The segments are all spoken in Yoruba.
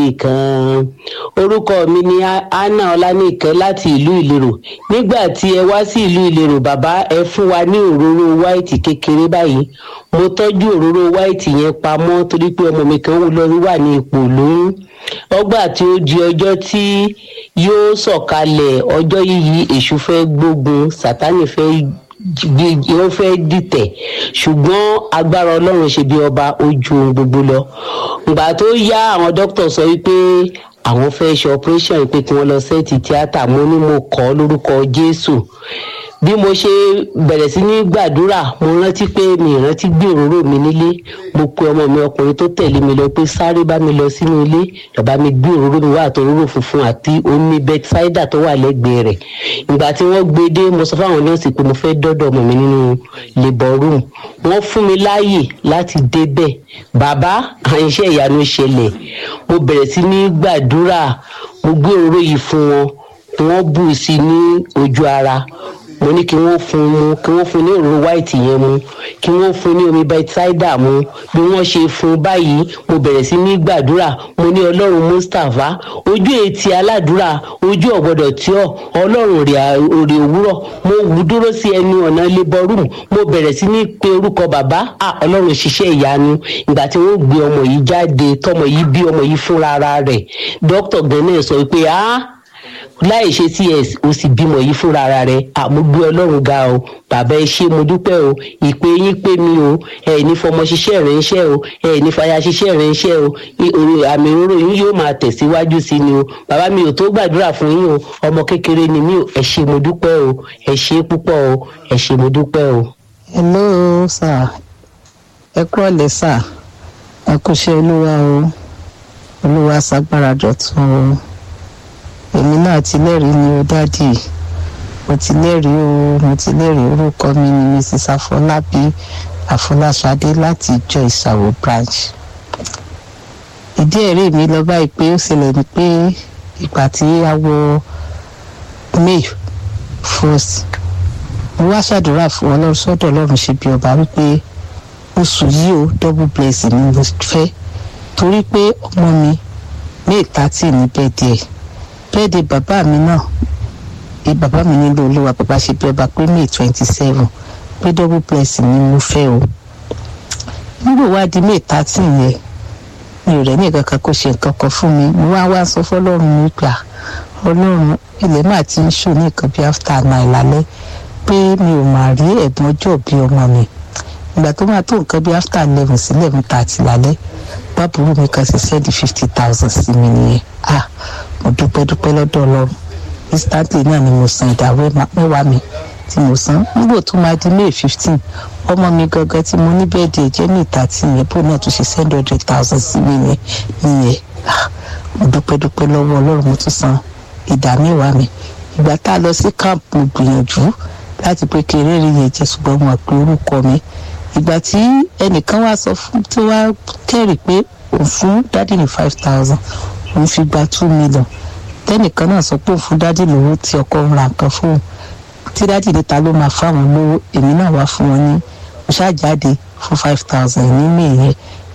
kan orúkọ mi ni anna ọlánìkẹ́ láti ìlú ìlérò nígbà tí ẹ wá sí ìlú ìlérò bàbá ẹ fún wa ní òróró wáìtì kékeré báyìí mo tọ́jú òróró wáìtì yẹn pamọ́ torí pé ọmọ mi kan lọ wà ní ipò lóyún ọgbà tí ó di ọjọ́ tí yóò sọ̀kalẹ̀ ọjọ́ yìí èṣù fẹ́ gbógun sátánì fẹ́ wọ́n fẹ́ dìtẹ̀ ṣùgbọ́n agbára ọlọ́run ṣe bí ọba ojú ohun gbogbo lọ ìgbà tó yá àwọn dókítà sọ wípé àwọn fẹ́ ṣe operation pé kí wọ́n lọ sẹ́ẹ̀tì tíátà mo ní mo kọ́ lórúkọ jésù bí mo ṣe bẹ̀rẹ̀ sí ní gbàdúrà mo rántí pé mi ìrántí gbé òróró mi nílé mo pe ọmọ mi ọkùnrin tó tẹ̀lé mi lọ pé sáré bá mi lọ sínú ilé bàbá mi gbé òróró mi wá àti òróró funfun àti omi bethsaida tó wà lẹ́gbẹ̀ẹ́ rẹ̀ ìgbà tí wọ́n gbé dé mo sọ fáwọn nọ́ọ̀sì pé mo fẹ́ dọ́dọ̀ ọmọ mi nínú labour room wọ́n fún mi láàyè láti débẹ̀ bàbá àyìnṣẹ́ ìyanu ṣẹlẹ̀ mo bẹ̀rẹ̀ sí ní gbàdúrà mo gbé òróró yìí fún wọn wọ́n bù sí ní ojú ara mo ní kí wọ́n fún mu kí wọ́n fún ní òróró white yẹn mu kí wọ́n fún ní omi bethsaida mu bí wọ́n ṣe fún báyìí mo bẹ̀rẹ̀ sí ní gbàdúrà mo ní ọlọ́run mustapha ojú etí aládùúrà ojú ọ̀gbọ́dọ̀ tí ọ̀ ọlọ́run òrè òwúrọ̀ mo wù dúró sí ẹnu ọ̀nà labour room mo bẹ̀rẹ̀ sí ní pe orúkọ bàbá à ọlọ́run ṣiṣẹ́ ìyanu ìgbà tí wọ́n gbé ọmọ yìí jáde tọmọ yìí bí ọmọ yìí fúnra rẹ̀ dókítà gan-an sọ pé ah láì ṣe cs o sì bímọ yìí fúnra ara rẹ àmúgbé ọlọ́run ga o bàbá ẹ ṣé mo dúpẹ́ o ìpè yín pé mi o ẹ ní fọmọ ṣiṣẹ́ rẹ̀ ń ṣẹ́ o ẹ ní fàyà ṣiṣẹ́ rẹ̀ ń ṣẹ́ o àmì òróró yín yóò máa tẹ̀síwájú sí ni o bàbá mi ò tó gbàdúrà fún yín o ọmọ kékeré ni mí o ẹ ṣé mo dúpẹ́ o ẹ ṣé púpọ̀ o ẹ ṣé mo dúpẹ́ o. hello sir ẹ kúrọ̀lẹ́ sir ẹ kúṣẹ́ olúwa o olúwa ṣàgbára dọ̀tun o èmi náà ti lẹ́rìí ni o dádì mo ti lẹ́rìí o mo ti lẹ́rìí orúkọ mi ni mrs afọlábí afọláṣadé láti ìjọ ìsàwọ̀ branch ìdí ẹ̀rí mi lọ báyìí pé ó ṣẹlẹ̀ ni pé ìgbà tí a wọ may first mo wá ṣàdúrà fún ọlọ́run sọ́dọ̀ ọlọ́run ṣe bí ọba wípé oṣù yìí o double blessing ni mo fẹ́ torí pé ọmọ mi may thirty ní bẹ́ẹ̀ díẹ̀ bẹ́ẹ̀dẹ̀ bàbá mi náà bàbá mi nílò olúwa bàbá ṣe bí ọba pé may twenty seven pé double blessing ni mo fẹ́ o nígbà wá di may thirteen yẹn mi ò rẹ̀ ní ìkankan kó ṣe nǹkan kan fún mi mo wá wá sọ fọlọ́run mi gbà ọlọ́run ilẹ̀ máa ti ń ṣò ní nǹkan bí after nine lálẹ́ pé mi ò máa rí ẹ̀bùn ọjọ́ bí ọmọ mi ìgbà tó máa tó nǹkan bí after eleven sí eleven thirty lálẹ́ bábùrú mi kan ṣe sẹ́ẹ̀dì fifty thousand sí mi nìyẹn ah mo dúpẹ́ dúpẹ́ lọ́dọ̀ ọlọ́run instantly náà ni mo san ìdá mẹ́wàá mi tí mo san nígbò tó máa di may fifteen ọmọ mi gangan tí mo ní bẹ́ẹ̀ di ẹ̀jẹ̀ ní ìta tí yẹn bó náà tún ṣe send hundred thousand sí mi yẹn nìyẹn mo dúpẹ́ dúpẹ́ lọ́wọ́ ọlọ́run mo tún san ìdá mẹ́wàá mi ìgbà tá a lọ sí camp mo gbìyànjú láti pé kí eré rí yẹn jẹ ṣùgbọ́n mo àpè orúkọ mi ìgbà tí ẹnìkan wá sọ fún tí wàá kẹ́rì pé òun fún dádì ní five thousand òun fi gba two million tẹnìkan náà sọ pé òun fún dádì lówó tí ọkọ ń ra nǹkan fóun tí dádì níta ló máa fáwọn lówó èmi náà wá fún wọn ní mo ṣáàjáde fún five thousand ní mèyẹn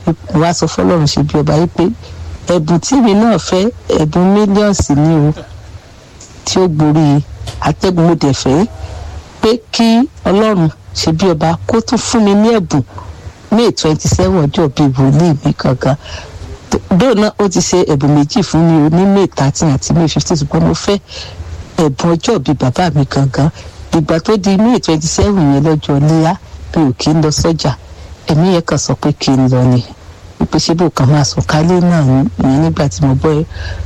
wá sọ fọlọ́run ṣe bí ọba yìí pé ẹ̀bùn tí èmi náà fẹ́ ẹ̀bùn mílíọ̀nsì ní o tí ó gborí atẹ́gùn mo dẹ̀ fẹ́ pé kí ọlọ́run ṣe bí ọba kó tún fún mi ní ẹ̀bùn may twenty seven ọjọ́ bíi wòlíì mi kankan dóò náà ó ti ṣe ẹ̀bùn méjì fún mi o ní may thirteen àti may fifteen ṣùgbọ́n mo fẹ́ ẹ̀bùn ọjọ́ bíi bàbá mi gangan ìgbà tó di may twenty seven yẹn lọ́jọ́ léyà mi ò kí ń lọ sọ́jà ẹ̀mí yẹn kàn sọ pé kí n lọ ni wípé ṣé bò kàn máa sọ kálé náà ìyẹn nígbà tí mo gbọ́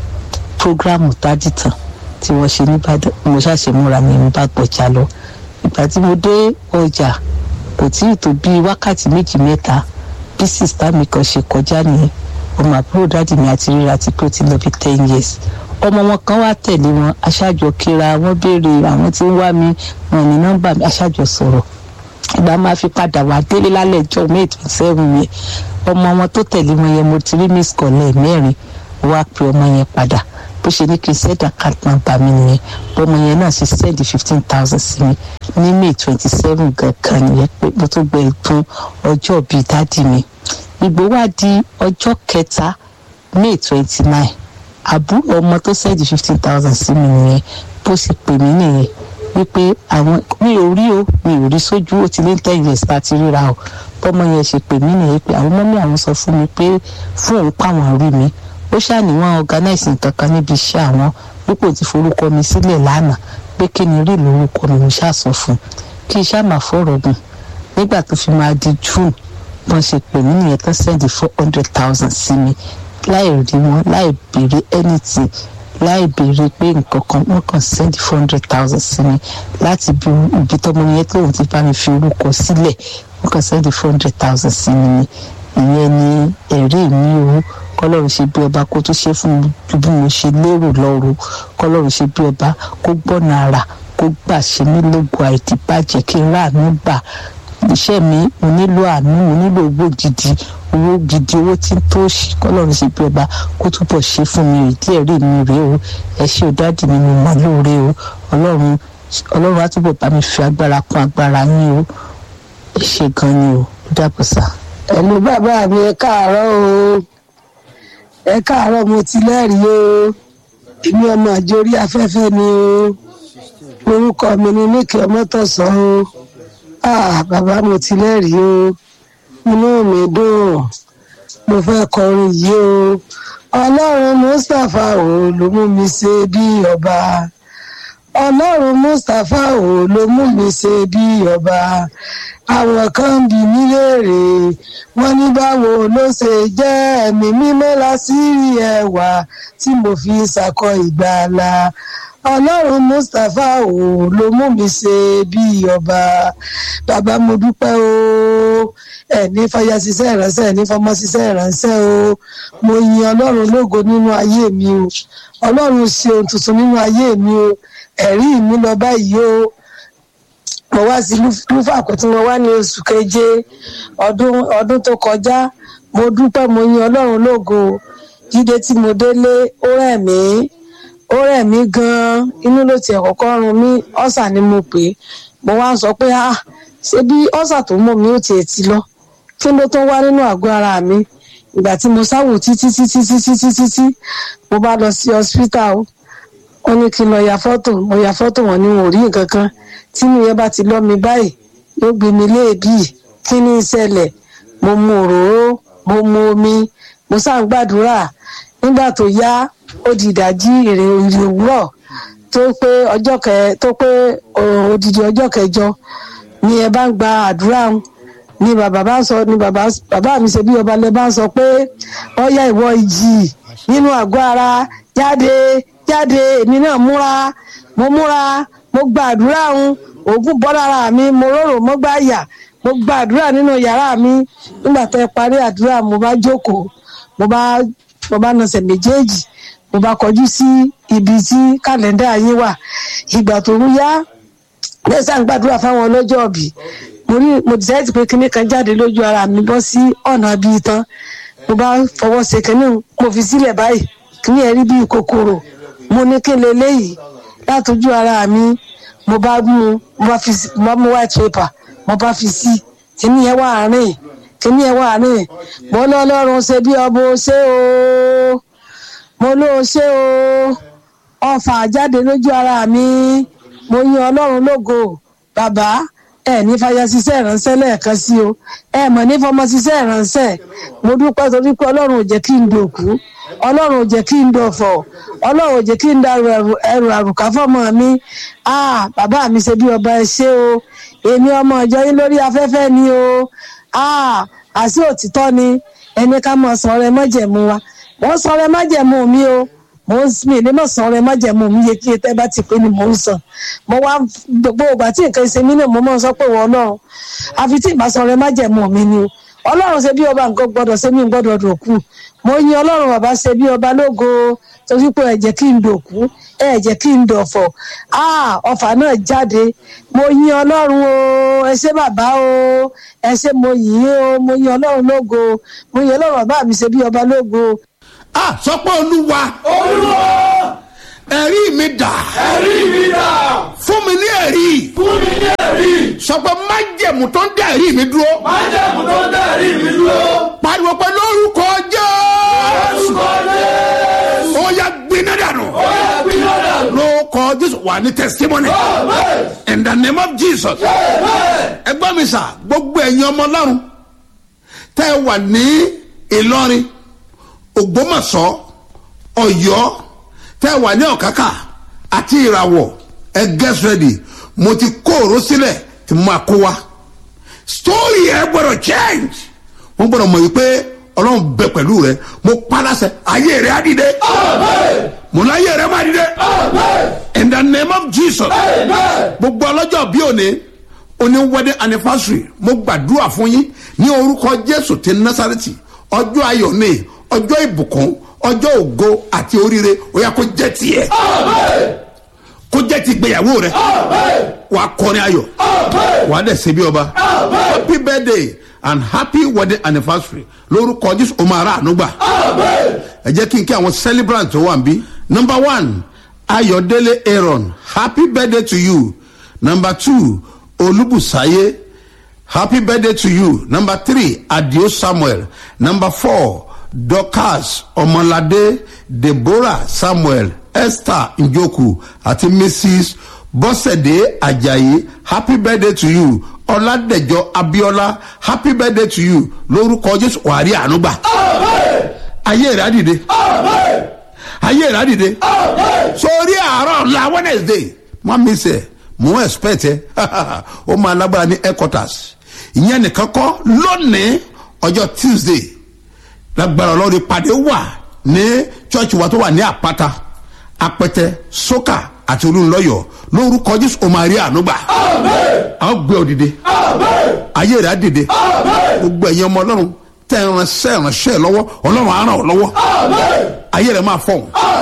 prógráàmù tádìtàn tí wọ́n ṣe nìbàdàn mo ṣàṣe múra mi mo bá gbọ̀jà lọ ìgbà tí mo dé ọjà kò tí ì tó bíi wákàtí méjì mẹ́ta bí sista mi kan ṣe kọjá nìyẹn ọmọ àbúrò dáàdì mi àti ríra ti pé ó ti lọ bí ten years ọmọ wọn kan wá tẹ̀lé wọn aṣáájọ kíra wọn béèrè àwọn tí ń wá mi wọn ní nọ́mbà mi aṣáájọ sọ̀rọ̀ ìgbà máa fi padà wá délé lálẹ́ ẹjọ́ may twenty seven yẹn ọmọ wọn tó tẹ̀lé wọn yẹn mo ti rí miss kọ́lẹ̀ mẹ́rin wá pe ọmọ yẹn padà bó ṣe ní kí n send account number mi nìyẹn bọ́mọ yẹn náà ṣe send fifteen thousand sí mi ní may twenty seven gangan nìyẹn pé mo tó gbẹ fún ọjọ́ bíi dádì mi ìgbó wá di ọjọ́ kẹta may twenty nine àbúrò ọmọ tó sẹ́ẹ̀dì fifteen thousand sí mi nìyẹn bó sì pè mí nìyẹn wípé àwọn mi ò rí o mi ò rí sójú ó ti lé ten years tá a ti ríra o bọ́mọ yẹn ṣe pè mí nìyẹn pé àwọn mọ́mí àwọn sọ fún mi pé fún òun pàwọn rí mi ó ṣàníwọ̀n organize nǹkan kan níbi iṣẹ́ àwọn dípò ti forúkọ mi sílẹ̀ lánàá pé kí ni rí lórúkọ mi mo ṣàṣọ fún kí iṣẹ́ àmà fọ̀rọ̀ gùn nígbà tó fi máa di june wọ́n ṣe pè mí nìyẹn tó sẹ́ndì four hundred thousand sí mi láì rí wọn láì béèrè anything láì béèrè pé nǹkan kan wọ́n kàn sẹ́ndì four hundred thousand sí mi láti bí ibi tọ́mọ yẹn tóun ti bá mi fi orúkọ sílẹ̀ wọ́n kàn sẹ́ndì four hundred thousand sí mi ni ìyẹn ni ẹ̀rí mi o kọlọ́run ṣe bí ọba kó tó ṣe fún mi ju bí mo ṣe lérò lọ́rùn kọlọ́run ṣe bí ọba kó gbọ́nà ara kó gbà ṣe mí lógo àìdíbàjẹ́ kí n ráàánú gbà iṣẹ́ mi mo nílò àánú mo nílò owó gidi owó gidi owó tí ń tó ṣì kọlọ́run ṣe bí ọba kó túbọ̀ ṣe fún mi ìdí ẹ̀rí mi rèé o ẹ ṣé o dáàdì mi mo mọ̀ lóore o ọlọ́run ọlọ́run á túbọ̀ bá mi fi agbára kún agbára yín o ẹ ṣé gan ni o ó dàbọ̀ sá. ẹ̀lú bàbá mi ẹ káàárọ̀ o ẹ káàárọ̀ mo ti lẹ́rìí o èmi ọmọ àjòrí afẹ́fẹ́ ni o orúkọ mi ni níkẹ́ ọmọtọ̀sán o ah bàbá mo ti lẹ́rìí o inú mi dùn mo fẹ́ kọrin yìí o ọlọ́run mustapha o ló mú mi ṣe bí ọba ọlọ́run mustapha o ló mú mi ṣe bí ọba àwọn kan bí mi léèrè wọ́n ní báwo ló ṣe jẹ́ ẹ̀mí mímọ́ lásìrí ẹwà tí mo fi ṣàkọ ìgbàlà ọlọ́run mustapha o ló mú mi ṣe bí ọba bàbá mo dúpẹ́ o ẹ̀ní fàyà ṣiṣẹ́ ìránṣẹ́ ẹ̀ní fọmọ ṣiṣẹ́ ìránṣẹ́ o mo yin ọlọ́run lógo nínú ayé mi o ọlọ́run ṣe ohun tuntun nínú ayé mi o ẹ̀rí mi lọ báyìí o mo wá sí lúfà kó tí mo wá ní oṣù keje ọdún ọdún tó kọjá mo dúpẹ́ mo yin ọlọ́run lógo jíde tí mo délé ó rẹ̀ mí ó rẹ̀ mí gan-an inú ló tiẹ̀ kọ́kọ́ run mí ọ̀sà ni mo pè é mo wá ń sọ pé ah ṣé bí ọ̀sà tó mọ̀ mí ó tiẹ̀ ti lọ kí ló tó wá nínú àgọ́ ara mi ìgbà tí mo sáwò títí títí títí títí tí mo bá lọ sí hospital o wọ́n ní kí n lọ ya fọ́tò mo ya fọ́tò wọn ni wọn ò rí nǹkan kan tí mi yẹn bá ti lọ́ mi báyìí yóò gbé mi léèbì kí ni ìṣẹ̀lẹ̀ mo mu òróró mo mu omi mo sáà ń gbàdúrà nígbà tó yá ó di ìdájí ìrìn ìrìn òwúrọ̀ tó pé ọjọ́ kẹ tó pé odidi ọjọ́ kẹjọ ni ẹ bá ń gba àdúrà ń ni bàbá bá ń sọ ni bàbá bàbá mi ṣe bí ọba lẹ bá ń sọ pé ọyá ìwọ ìjì nínú àgọ́ ara jáde jáde èmi náà múra mo múra mo gba àdúrà ń òògùn bọ́ lára mi mo rọrùn mo gbá yà mo gba àdúrà nínú yàrá mi nígbà tó ẹ parí àdúrà mo bá jókòó mo bá mo bá nọsẹ̀ méjèèjì mo bá kọjú sí ibi tí kàlẹ́ndà yín wà ìgbà tó ń yá lẹ́sàn gbàdúrà fáwọn ọlọ́jọ́ ọ̀bì mo rí mo dìsáìtì pé kinní kan jáde lójú ara mi bọ́ sí ọ̀nà bíi tán mo bá fọwọ́ ṣe kinní mo fi sílẹ̀ báyìí kinní ẹ̀ rí bíi kòkòrò mo ní kí n lè léyìí látọjú ara mi mo bá mú mo bá fi mo bá mú white paper mo bá fi sí kinní yẹn wà rìn kinní yẹn wà rìn mo lọ́lọ́run ṣe bí ọbọ ṣé o mo ló ṣe o ọfà jáde lójú ara mi mo yin ọlọ́run lógo bàbá ẹ ní fàyà ṣiṣẹ́ ìránṣẹ́ lẹ́ẹ̀kan sí o ẹ mọ̀ ní fọmọ ṣiṣẹ́ ìránṣẹ́ mo dúpẹ́ torí pé ọlọ́run ò jẹ́ kí n dòkú ọlọ́run ò jẹ́ kí n dọ̀fọ̀ ọlọ́run ò jẹ́ kí n darú ẹrù àrùkà fọ́mọ mi ah bàbá mi ṣe bí ọba ẹ ṣé o èmi ọmọ ìjọ yín lórí afẹ́fẹ́ ni o ah àṣì òtítọ́ ni ẹni ká mọ̀ sọ̀rọ̀ ẹ mọ́jẹ̀mú wa wọ́n sọ̀rọ̀ ẹ mọ́jẹ̀mú mi o mo ń mi ní mọ̀ sọ̀rọ̀ ẹ mọ́jẹ̀mú mi yẹ kí ẹ tẹ́ bá ti pé ni mò ń sàn mo wá gbogbo ìgbà tí nǹkan ṣe mí náà mo máa ń sọ pé wọ́n náà àfi tí ìbá sọ̀rọ̀ ẹ mọ́jẹ̀mú mi ni o ọlọ́run ṣe bí ọba nǹkan gbọ́dọ̀ ṣe mí gbọ́dọ̀ dòkú mo yin ọlọ́run bàbá ṣe bí ọba lógo torí pé ẹ jẹ́ kí n dòkú ẹ jẹ́ kí n dọ̀fọ̀ ah ọfà náà jáde mo yin ọlọ́run o ẹ ṣé bàbá o ẹ ṣé mo yìn o mo yin ọlọ́run lógo mo yin ọlọ́run bàbá mi ṣe bí ọba lógo. a sọ pé olúwa olúwa ẹ̀rí mi dà ẹ̀rí mi dà fún mi ní ẹ̀rí fún mi ní ẹ̀rí sọ pé májẹ̀mú tó ń dá ẹ̀rí mi dúró májẹ̀mú tó ń dá ẹ̀rí mi dúró pariwo pé lórúkọ jẹ́ orúkọ wà ní testimony in the name of jesus ẹgbọ́n mi sà gbogbo ẹ̀yin ọmọ ọlọ́run tẹ́ ẹ wà ní ìlọrin ògbómọ̀ṣọ́ ọ̀yọ́ tẹ́ ẹ wà ní ọ̀kákà àti ìràwọ̀ ẹ get ready mo ti kó òró sílẹ̀ tí mo máa kó wa story ẹ gbọ́dọ̀ change wọ́n gbọ́dọ̀ mọ̀ wípé ọlọ́run bẹ pẹ̀lú rẹ mo palasẹ̀ ayé rẹ á dìde mo láyé rẹ má dìde in the name of jesus gbogbo ọlọ́jọ́ bí òní oní wedding anniversary mo gbàdúrà fún yín ní orúkọ jésù ti násàrẹ́tì ọjọ́ ayọ̀ ní ọjọ́ ìbùkún ọjọ́ ògo àti oríire ó yà kó jẹ́ tiẹ̀ kó jẹ́ ti gbéyàwó rẹ wàá kọrin ayọ̀ wàá dẹ̀ ṣe bí ọba happy birthday and happy wedding anniversary lórúkọ jésù o máa rà àánú gbà ẹ jẹ́ kí n kí àwọn celebrant tó wà níbí number one ayọ̀délé aaron happy birthday to you number two olúbùsáyé happy birthday to you number three adio samuel number four dorcas ọmọládé deborah samuel esther njoku àti mrs bọ́sẹ̀dé ajayi happy birthday to you ọládẹjọ abiola happy birthday to you lórúkọ jésù wàrí ànúgbà ayé rẹ á dìde ayé rẹ á dìde sórí àárọ̀ la wednesday má mi sẹ̀ mò ń expect ẹ ó máa lágbára ní headquarters ìyẹn nìkan kọ́ lónìí ọjọ́ tuesday lágbára ọlọ́run ìpàdé wà ní church wa tó wà ní àpáta apẹtẹ sókà àti olúńlọyọ lórúkọ jésù ó máa rí ànúgbà a ó gbé òdìdé ayé rẹ̀ á dìde gbogbo ẹ̀yin ọmọ ọlọ́run tẹ́ ẹ ránṣẹ́ ránṣẹ́ lọ́wọ́ ọlọ́run á ràn ọ́ lọ́wọ́ ayé rẹ̀ máa fọ̀hún